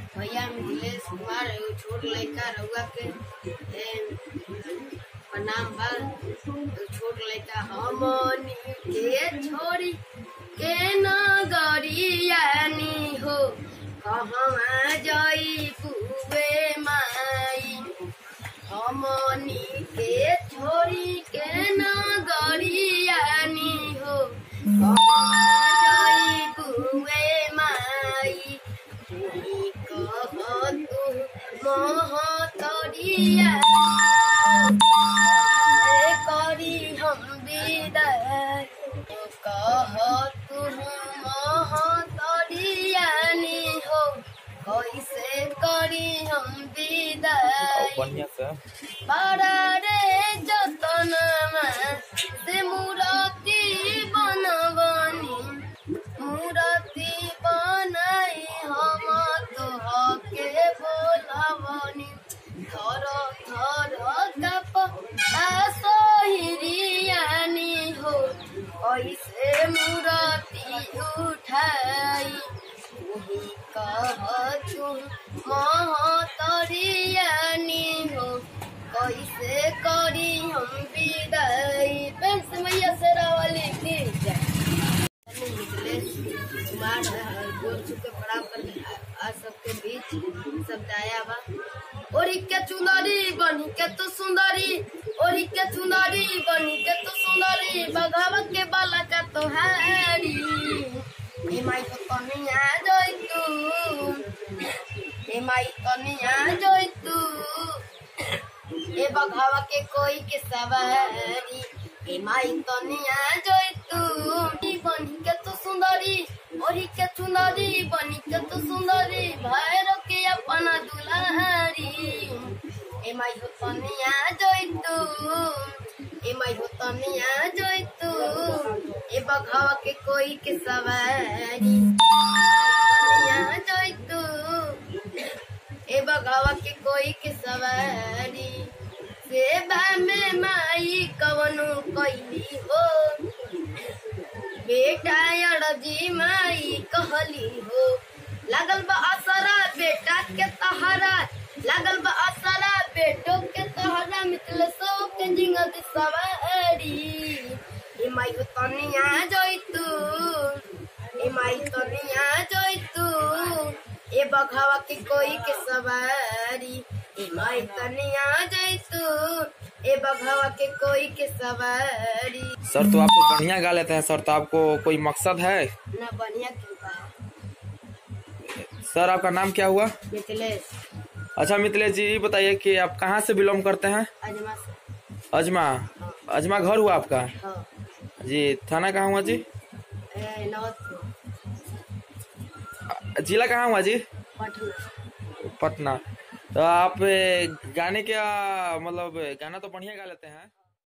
भैया मिथिलेश कुमार एगो छोट लड़का रउआ के ए, प्रणाम बा एगो छोट लड़का हमनी के छोड़ी के नगरियानी हो कहवा जाई पुवे माई हमनी के छोड़ी के नगरियानी हो कहवा जाई पुवे माई तुही कह तू महतरिया से करी हम विदाई कह तू महतरियानी हो कैसे करी हम विदाई बढ़िया से बड़ा रे जतनमा से मूर्ति बनबनी मूर्ति बनाई हम तोहके बोलबनी थर थर कप सोहिरियानी हो कैसे मूर्ति उठाई तुही कह तू महतरियानी हो कैसे करी हम विदाई बहन से मैया से रावली फिर जाए मिथिलेश कुमार गोर चुके प्रणाम कर आज सबके बीच सब दाया बा ओरी के चुंदरी बनी के तू सुंदरी ओरी के चुंदरी बनी के तू सुंदरी बघावा के बाला का तोहारी ए माई तो कनिया जोई तू ए माई कनिया जोई तू ए बघावा के कोई के सवारी ए माई कनिया जोई तू ई बनी के तू सुंदरी ओरी के चुंदरी बनी के तू सुंदरी भैरो के अपना दुलारी ए माई हो कनिया जोई तू ए माई हो कनिया जोई तू ए बघावा के कोई के सवारी कनिया जोई तू ए बघावा के कोई के सवारी सेवा में माई कवनो कैली हो बेटा अड़जी माई कहली हो लागल बा असरा बेटा के तहरा लागल बा असरा बेटो के तहरा मितल सो के जिंगत सवारी ए माई हो तनिया जोइतू ए माई तनिया जोइतू ए बघावा के कोई के सवारी ए माई तनिया जैतू ए बघावा के कोई के सवारी सर तो आपको बढ़िया गा लेते हैं सर तो आपको कोई मकसद है ना बढ़िया कृपा है सर आपका नाम क्या हुआ मिथिलेश अच्छा मिथिलेश जी ये बताइए कि आप कहाँ से बिलोंग करते हैं अजमा से अजमा अजमा घर हुआ आपका हाँ जी थाना कहाँ हुआ जी ए, नौतपुर जिला कहाँ हुआ जी पटना पटना तो आप ए, गाने क्या मतलब गाना तो बढ़िया गा लेते हैं